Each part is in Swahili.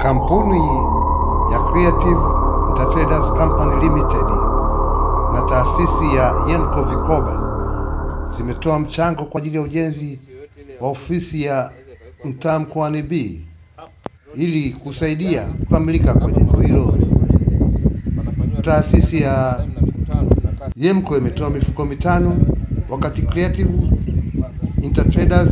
Kampuni ya Creative Entertraders Company Limited na taasisi ya Yenco Vikoba zimetoa mchango kwa ajili ya ujenzi wa ofisi ya mtaa mkoani B ili kusaidia kukamilika kwa jengo hilo. Taasisi ya Yenco imetoa mifuko mitano wakati Creative Entertraders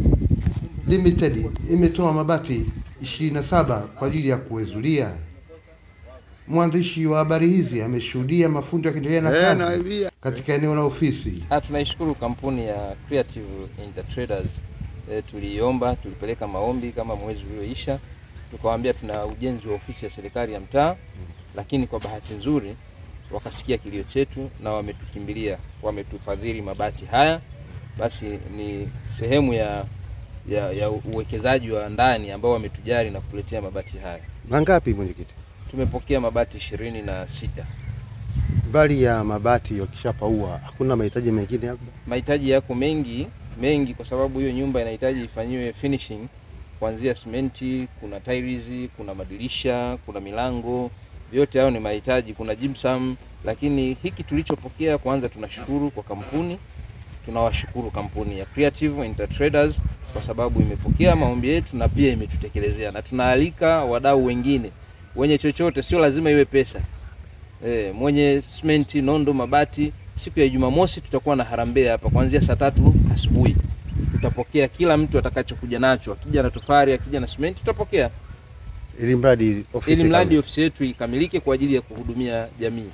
Limited imetoa mabati 27 kwa ajili ya kuwezulia. Mwandishi wa habari hizi ameshuhudia mafundi wakiendelea na kazi katika eneo la ofisi. Ah, tunaishukuru kampuni ya Creative Entertraders. E, tuliomba tulipeleka maombi kama mwezi ulioisha, tukawaambia tuna ujenzi wa ofisi ya serikali ya mtaa, lakini kwa bahati nzuri wakasikia kilio chetu na wametukimbilia, wametufadhili mabati haya. Basi ni sehemu ya ya, ya uwekezaji wa ndani ambao wametujali na kutuletea mabati haya. Mangapi mwenyekiti? Tumepokea mabati ishirini na sita. Mbali ya mabati wakishapaua, hakuna mahitaji mengine labda? Mahitaji yako mengi mengi, kwa sababu hiyo nyumba inahitaji ifanyiwe finishing, kuanzia simenti, kuna tiles, kuna madirisha, kuna milango, vyote hayo ni mahitaji, kuna gypsum. Lakini hiki tulichopokea, kwanza tunashukuru kwa kampuni, tunawashukuru kampuni ya Creative Entertraders kwa sababu imepokea maombi yetu na pia imetutekelezea, na tunaalika wadau wengine wenye chochote, sio lazima iwe pesa e, mwenye simenti, nondo, mabati. Siku ya Jumamosi tutakuwa na harambee hapa kuanzia saa tatu asubuhi. Tutapokea kila mtu atakachokuja nacho, akija na tofari, akija na simenti, tutapokea Ili mradi ofisi ili mradi kamili. ofisi yetu ikamilike kwa ajili ya kuhudumia jamii.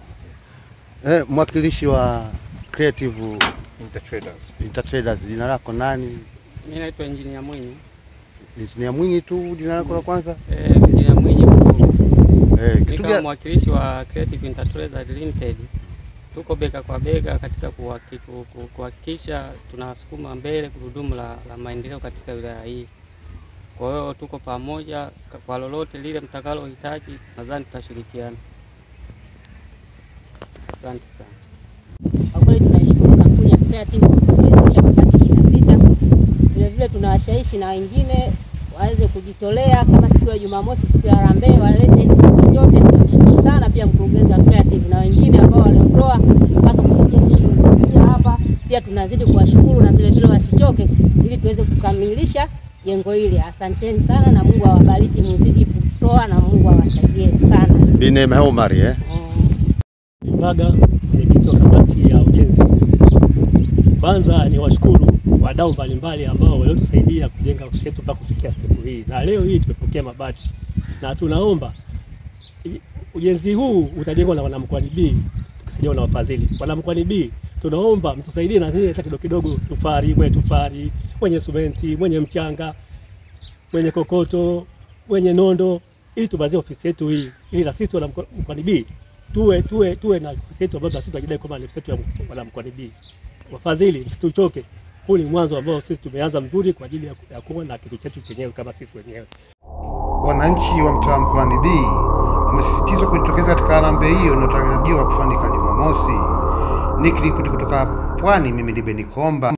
Eh, mwakilishi wa Creative Entertraders. Entertraders, jina lako nani? Mimi naitwa Engineer Mwinyi. Injinia Mwinyi tu jina lako la kwanza? Eh, Engineer Mwinyi Msugu. Eh, Mimi kitu kama gani? mwakilishi wa Creative Enterprise Limited tuko bega kwa bega katika kuhaki- ku- ku- kuhakikisha tunasukuma mbele gurudumu la, la maendeleo katika wilaya hii. Kwa hiyo tuko pamoja ka- kwa lolote lile mtakalohitaji, nadhani tutashirikiana. Asante sana. Kwa kweli tunaishukuru kampuni ya Creative kutuwezesha mabati ishirini na sita. Vilevile tunawashawishi na wengine waweze kujitolea kama siku ya Jumamosi, siku ya harambee, walete chochote. Tunamshukuru sana pia mkurugenzi wa Creative na wengine ambao waliotoa mpaka kufikia hii kufikia hapa. Pia tunazidi kuwashukuru na vilevile wasichoke, ili tuweze kukamilisha jengo hili. Asanteni sana na Mungu awabariki, muzidi kutoa na Mungu awasaidie sana. Bi Neema Omari eh? Mm. Mbaga, mwenyekiti wa kamati ya ujenzi. Kwanza ni washukuru wadau mbalimbali ambao waliotusaidia kujenga ofisi yetu mpaka kufikia siku hii, na leo hii tumepokea mabati na tunaomba i- ujenzi huu utajengwa na wanamkoani B tukisaidiwa na wafadhili. Wanamkoani B tunaomba mtusaidie na nini hata kidogo kidogo, tufari mwenye tufari, mwenye simenti, mwenye mchanga, mwenye kokoto, mwenye nondo, ili tumalizie ofisi yetu hii, ili na sisi wanamkoani B tuwe tuwe tuwe na ofisi yetu ambayo na sisi tunajidai kwamba ni ofisi yetu ya wana mkoani B. Wafadhili, msituchoke. Huu ni mwanzo ambao sisi tumeanza mzuri kwa ajili ya ku- ya kuwa na kitu chetu chenyewe kama sisi wenyewe. Wananchi wa mtaa mkoani B wamesisitizwa kujitokeza katika harambee hiyo inayotarajiwa kufanyika Jumamosi. Nikiripoti kutoka Pwani, mimi ni Beni Komba.